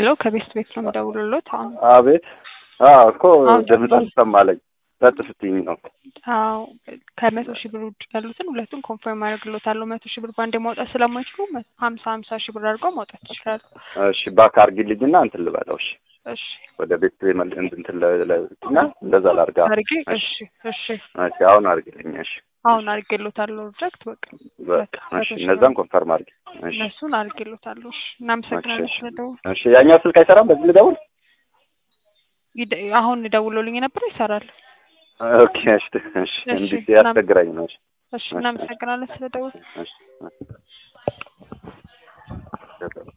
ሄሎ ከቤት ቤት ነው የምደውልሎት። አሁን አቤት። አዎ እኮ አሁን ድምፅ አልሰማለኝ። ጸጥ ስትይኝ ነው። አዎ ከመቶ ሺህ ብር ውጭ ያሉትን ሁለቱን ኮንፈርም አደርግሎታለሁ። መቶ ሺህ ብር በአንዴ ማውጣት ስለማይችሉ መ- ሀምሳ ሀምሳ ሺህ ብር አድርገው ማውጣት ይችላሉ። እሺ ባክ አድርጊልኝና እንትን ልበለው። እሺ እሺ ወደ ቤት መል እንትን ለና እንደዛ ላድርጋ። አድርጌ እሺ እሺ እሺ አሁን አድርጊልኝ። እሺ አሁን አድርጌሎታለሁ። ሪጀክት በቃ በቃ እሺ እነዛን ኮንፈርም አድርጊ። እሺ እነሱን አድርጌሎታለሁ። እሺ እናመሰግናለን እሺ። ስለደውል እሺ ያኛው ስልክ አይሰራም። በዚህ ልደውል። ይደ- አሁን ደውሎልኝ ነበር ይሰራል። ኦኬ እሺ እሺ እሺ፣ እንዲህ ያስቸግራኝ ነው። እሺ እሺ እናመሰግናለን ስለደውል እሺ እሺ